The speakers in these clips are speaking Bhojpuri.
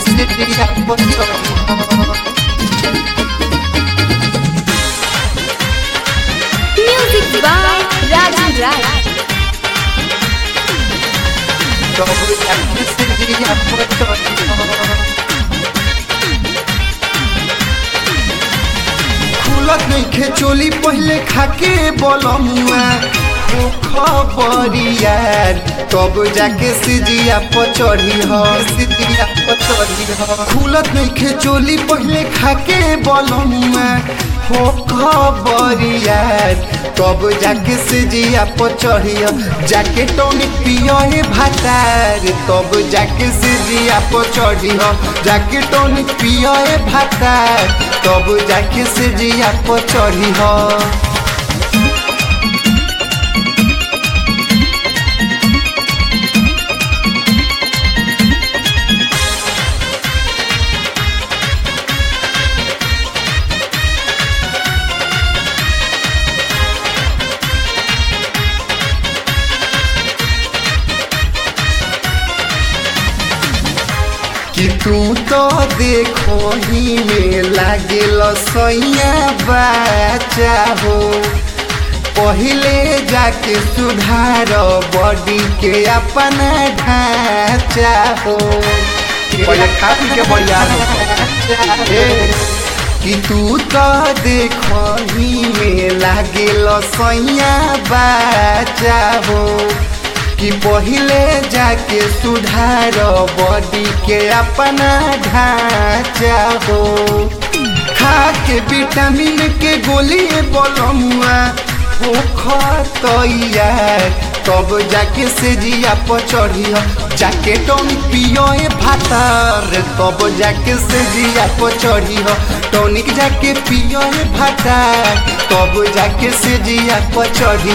से जिया पचड़ी Music by Raju Rai. तब जाके से जिया पचड़ी खुलत नइखे चोली पहले खाके बोलमुआ हो खबरियार तब जाके सिजिया पचड़ी ह सिजिया पचड़ी ह खुलत नइखे चोली पहले खाके बोलमुआ हो खबरियार तब जाके सिजिया पचड़ी ह जाके टॉनिक पियो हे भातार तब जाके सिजिया पचड़ी ह जाके टॉनिक पियो हे भातार तब जाके सिजिया पचड़ी ह कि तू तो देखो ही में लागे सैया बच्चा हो पहले जाके सुधार बॉडी के अपना ढांचा हो पहले खा पी के बढ़िया कि तू तो देखो ही में लागे सैया बच्चा हो कि पहले जाके सुधार बॉडी के अपना ढांचा हो खा के विटामिन के गोली बोलमुआ हो खतैया तब जाके से जिया पचड़ी जाके टॉनिक पियो ए भातार तब जाके से जिया पचड़ी टॉनिक जाके पियो ए भातार तब जाके से जिया पचड़ी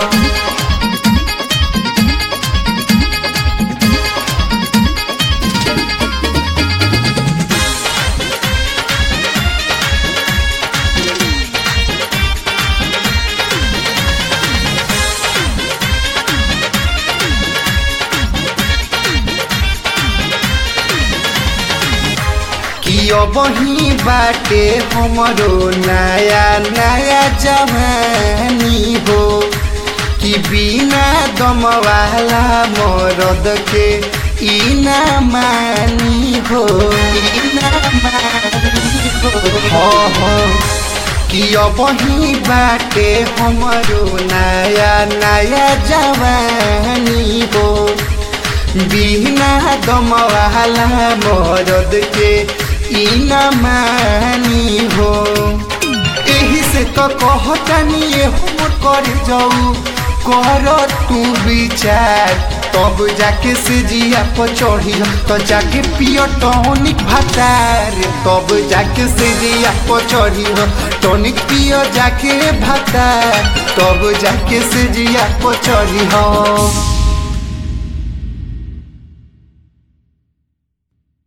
कि अब ही बाटे हमरो नया नया जवानी हो कि बिना दम वाला मरद के ई ना मानी हो ई ना मानी हो हाँ हाँ कि अब ही बाटे हमरो नया नया जवानी हो बिना दम वाला मरद के ई न मानी हो एही से तो कहतानी ये हम कर जाऊ कर तू विचार तब जाके से जिया पर चढ़ी तो जाके पियो टॉनिक भातार तब जाके से जिया पर चढ़ी टॉनिक पियो जाके भातार तब जाके से जिया पर चढ़ी